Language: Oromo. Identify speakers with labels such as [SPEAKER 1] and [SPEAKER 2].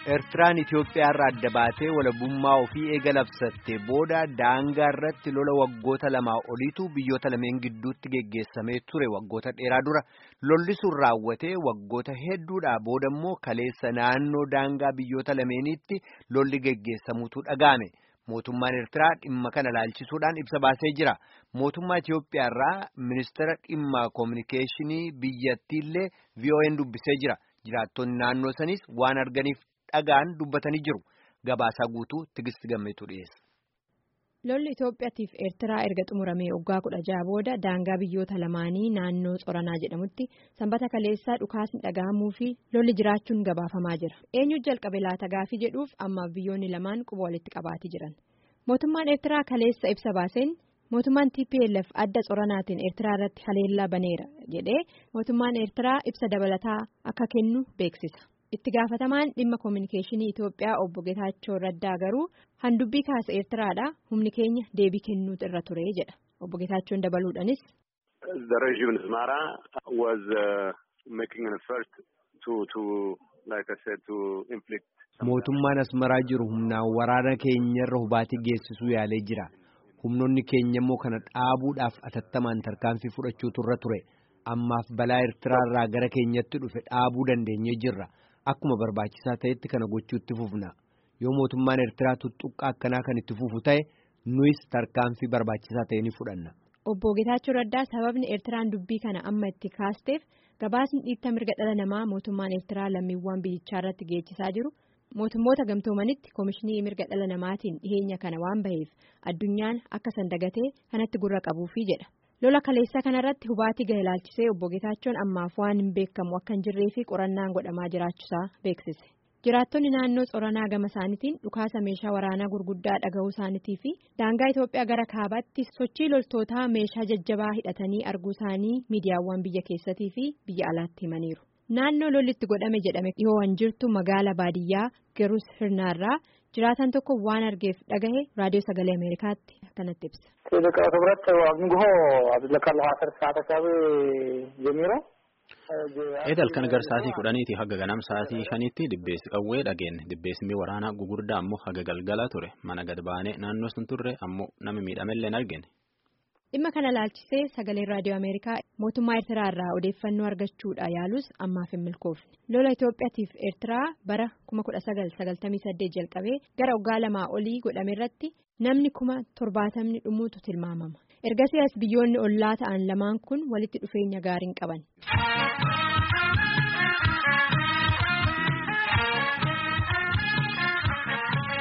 [SPEAKER 1] Eertiraan Itoophiyaarraa adda baatee walabummaa ofii eega labsattee booda daangaa irratti lola waggoota lamaa oliitu biyyoota lameen gidduutti geggeessamee ture waggoota dheeraa dura lolli sun raawwatee waggoota hedduudhaa booda immoo kaleessa naannoo daangaa biyyoota lameeniitti lolli geggeessamuutu dhaga'ame. Mootummaan Eertiraa dhimma kana laalchisuudhaan ibsa baasee jira. Mootummaa Itoophiyaarraa ministeera dhimma koominikeeshinii biyyattiillee VOA'n dubbisee jira. Jiraattonni naannoo sanis waan arganiif dhagaan dubbatanii jiru. Gabaasaa guutuu Tigisti Gammeetu dhiyeessa.
[SPEAKER 2] Lolli Itoophiyaatiif Eertiraa erga xumuramee waggaa kudha jaha booda daangaa biyyoota lamaanii naannoo Tsoranaa jedhamutti sanbata kaleessaa dhukaasni dhaga'amuu fi lolli jiraachuun gabaafamaa jira. Eenyu jalqabe laata gaafii jedhuuf ammaaf biyyoonni lamaan quba walitti qabaatii jiran. Mootummaan Eertiraa kaleessa ibsa baaseen mootummaan TPLF adda Tsoranaatiin Eertiraa irratti haleellaa baneera jedhee mootummaan Eertiraa ibsa dabalataa akka kennu beeksisa. Itti gaafatamaan dhimma koominikeeshinii Itoophiyaa obbo Getaachoo Raddaa garuu handubbii kaasa Eertiraadhaa humni keenya deebii kennuutu irra ture jedha. Obbo Getaachoon dabaluudhaanis.
[SPEAKER 3] The regime Asmara was making an effort to to like I said to inflict.
[SPEAKER 1] Mootummaan Asmaraa jiru humnaan waraana keenyarra hubaatii geessisuu yaalee jira. Humnoonni keenya immoo kana dhaabuudhaaf atattamaan tarkaanfii fudhachuutu irra ture. Ammaaf balaa Eertiraarraa gara keenyatti dhufe dhaabuu dandeenyee jirra. Akkuma barbaachisaa ta'etti kana gochuutti fufna yoo mootummaan Eertiraa tuttuqqaa akkanaa kan itti fufu ta'e nuyis tarkaanfii barbaachisaa ta'e ni fudhanna.
[SPEAKER 2] Obbo Getaachoo Raddaa sababni Eertiraan dubbii kana amma itti kaasteef gabaasni dhiitta mirga dhala namaa mootummaan Eertiraa lammiiwwan biyyichaa irratti geessisaa jiru mootummoota gamtoomanitti koomishinii mirga dhala namaatiin dhiheenya kana waan baheef addunyaan akka sandagatee kanatti gurra qabuufi jedha. lola kaleessaa kanarratti hubaatii gahe ilaalchisee obbo Getaachoon ammaaf waan hin beekamu akka hin jirree fi qorannaan godhamaa jiraachuusaa beeksise. Jiraattonni naannoo Tsoranaa gama isaaniitiin dhukaasa meeshaa waraanaa gurguddaa dhaga'uu isaaniitii fi daangaa Itoophiyaa gara kaabaatti sochii loltootaa meeshaa jajjabaa hidhatanii arguu isaanii miidiyaawwan biyya keessatii fi biyya alaatti himaniiru. Naannoo lolli itti godhame jedhame dhihoo hin jirtu magaala baadiyyaa Gerus Hirnaarraa jiraatan tokko waan argeef dhagahe raadiyoo sagalee Ameerikaatti akkanatti ibsa.
[SPEAKER 4] Liqa Tibrat Waaqnigoo Abdullakar Haasar Saata Saabee Jemiiroo.
[SPEAKER 5] Eedal kan gar sa'aatii kudhaniiti haga ganam sa'aatii shaniitti dibbeessi qawwee dhageenne dibbeessi waraanaa gugurdaa ammoo haga galgala ture mana gad baanee naannoo sun turre ammoo nama miidhamellee hin argine.
[SPEAKER 2] Dhimma kana laalchisee sagaleen raadiyoo Ameerikaa mootummaa Eertiraa irraa odeeffannoo argachuudha yaalus ammaaf hin milkoofne. Lola Itoophiyaatiif Eertiraa bara 1998 jalqabee gara waggaa lamaa olii godhame irratti namni kuma torbaatamni dhumuutu tilmaamama. Ergasii as biyyoonni ollaa ta'an lamaan kun walitti dhufeenya gaarii qaban.